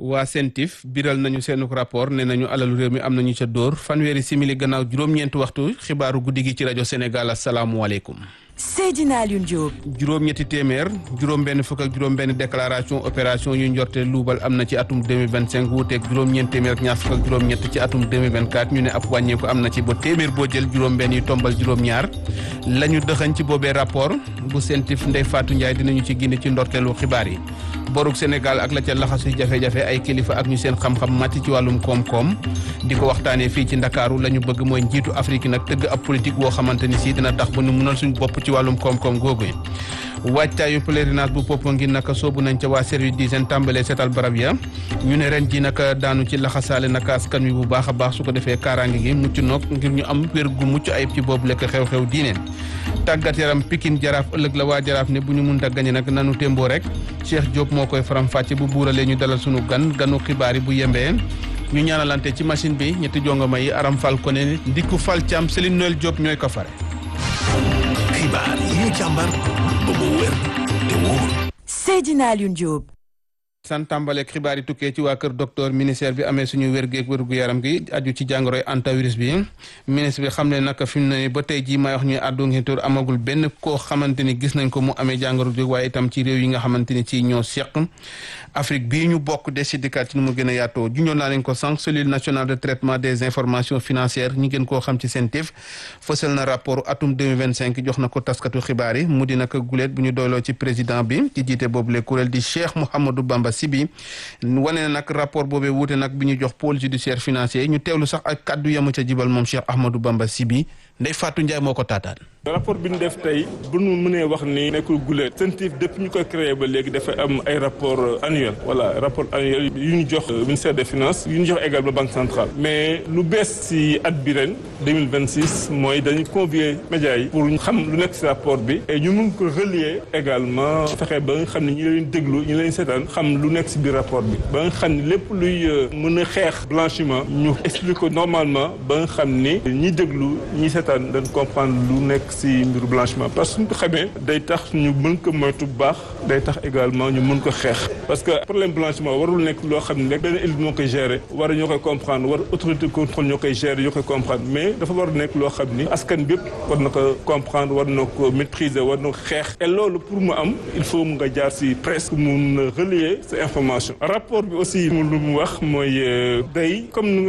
waa CENTIF biral nañu seenu rapport ne nañu alalu réew mi am nañu ca dóor fanweeri simili gannaaw juróom-ñeenti waxtu xibaaru guddi gi ci rajo Sénégal asalaamualeykum. Seydina Alioune Diop. juróom-ñetti téeméer juróom-benn fukk ak juróom-benn déclaration opération yu njorte luubal am na ci atum 2025 wuuteeg juróom-ñeent téeméer ak ñaar fukk ak juróom-ñett ci atum 2024 ñu ne ab wàññeeku am na ci ba téeméer boo jël juróom-benn yu tombal juróom-ñaar la ñu dëxañ ci boobee rapport bu CENTIF Ndeye Fatou Ndiaye dinañu ci gindi ci ndorteelu xibaar yi boruk Sénégal ak la ca laxasu jafe-jafe ay kilifa ak ñu seen xam-xam màcc ci wàllum koom-koom di ko waxtaanee fii ci Ndakaaru la ñu bëgg mooy njiitu Afrique nag tëgg ab politique woo xamante ni si dina tax ba ñu mënal suñu bopp ci wàllum koom-koom googu wàccaayu pèlerinage bu Popenguine naka soobu nañ ca waa service d'hygiène tàmbalee seetal barab ya ñu ne ren ji naka daanu ci laxasaale naka askan wi bu baax a baax su ko defee kaaraange gi mucc noog ngir ñu am wér gu mucc ayib ci boobu lekk xew-xew diine tàggat yaram Pikine jaraaf ëllëg la waa jaraaf ne bu ñu mun a gañe nag nanu témboo rek Cheikh Diop moo koy faram-fàcce bu buuralee ñu dalal sunu gan ganu xibaar yi bu yembee ñu ñaanalante ci machine bi ñetti jongoma yi Aram Fall ko ne ndikku Fall Thiam Céline Noël Diop ñooy ko fare xibaar yi ñu càmbar ba mu wér te wóor. Seydina Alioune Diop. san tàmbaleeg xibaar yi tukkee ci waa kër docteur ministère bi amee suñu wér-géeg wér-gu yaram gi aju ci jàngoroy antivirus bi ministre bi xam ne nag fi mu ne ba tey jii may wax ñuy àddu ngi tur amagul benn koo xamante ni gis nañ ko mu amee jàngoro bi waaye itam ci réew yi nga xamante ni ci ñoo seq Afrique bii ñu bokk des si dikkaat ci nu mu gën a yaatoo junjoon naa leen ko sànq cellule nationale de traitement des informations financières ñi gën koo xam ci CENTIF fësal na rapport atum 2025 jox na ko taskatu xibaar yi mu di nag guleet bu ñu doyloo ci président bi ci jiite boobule kuréel di Cheikh Mouhamadou Bamba Sibi wane na nag rapport boobee wuute nag bi ñu jox pôle judiciaire financier ñu teewlu sax ak kaddu yamu ca jibal moom Cheikh Ahmadou Bamba Sibi Ndeye Fatou Ndiaye moo ko taataan. rapport bi ñu def tey bu ñu mënee wax ni nekkul guleet CENTIF depuis ñu koy créé ba léegi dafa am ay rapport annuel voilà rapport annuel yu ñu jox ministère des finances yu ñu jox également banque centrale mais lu bees si at bi ren 2026 mooy dañu convier médias yi pour xam lu nekk si rapport bi et ñu mun ko relier également fexe ba nga xam ne ñi leen déglu ñi leen seetaan xam lu nekk si biir rapport bi ba nga xam ne lépp luy mën a xeex blanchiment ñu explique ko normalement ba nga xam ni ñi déglu ñi seetaan dañ comprendre lu nekk si mbiru blanchiment parce que suñ ko xamee day tax ñu mën ko moytu bu baax day tax également ñu mën ko xeex parce que problème blanchiment warul nekk loo xam ne rek benn élite moo koy gérer war ñoo koy comprendre war autorité contrôle ñoo koy gérer ñoo koy comprendre mais dafa war nekk loo xam ni askan bi yëpp war na ko comprendre war na ko maîtriser war na ko xeex et loolu pour mu am il faut mu nga jaar si presse pour mun relier ces informations rapport bi aussi mu lu mu wax mooy day comme